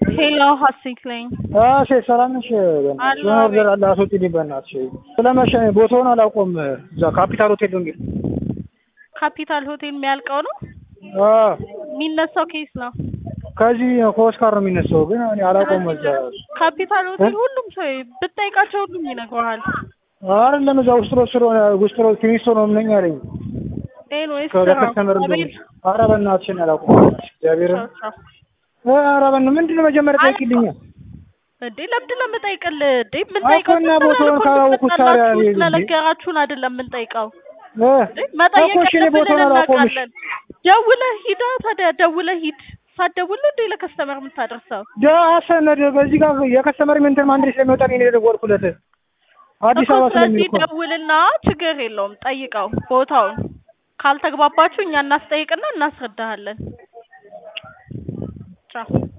ሄሎ ሀሴት ነኝ። እሺ ሰላም ነሽ? በእናትሽ የሆነ ኦርደር አለ አስወጪልኝ በእናትሽ። ስለመሸ ቦታውን አላውቀውም። እዛ ካፒታል ሆቴል ነው የሚል ካፒታል ሆቴል የሚያልቀው ነው አዎ፣ የሚነሳው ኬስ ነው። ከዚህ ከኦስካር ነው የሚነሳው፣ ግን እኔ አላውቀውም። እዛ ካፒታል ሆቴል ሁሉም ሰው ብትጠይቃቸው ሁሉም ይነግረዋል። አይደለም እዛ ውስጥ ነው ስለሆነ ውስጥ ነው ፊኒስቶ ነው ነኝ አለኝ። ኤንዌይስ ከከስተመር እንደሆነ ኧረ በእናትሽ እኔ አላውቀውም። እግዚአብሔርን ኧረ በእናትሽ ምንድን ነው መጀመሪያ ጠይቂልኝ። እንዴ ለምንድን ነው የምጠይቅልህ? እንዴ የምንጠይቀው እና ቦታውን ካላወኩት ታዲያ እኔ እንዴ? ስለነገራችሁን አይደለም የምንጠይቀው። እ መጠየቅ እኮ እሺ እኔ ያለብንን ቦታውን አላውቀውም። እሺ እናውቃለን። ደውለህ ሂዳ ታዲያ ደውለህ ሂድ። ሳትደውል ነው እንዴ ለከስተመር የምታደርሰው? ዳሰነድ በዚህ ጋር የከስተመር ምንትን ማንድሬ ስለሚወጣ ነው የደወልኩለት አዲስ እኮ አበባ ስለዚህ ስለሚል እኮ ነው። ደውልና ችግር የለውም ጠይቀው ቦታውን። ካልተግባባችሁ እኛ እናስጠይቅና እናስረዳሃለን። ቻው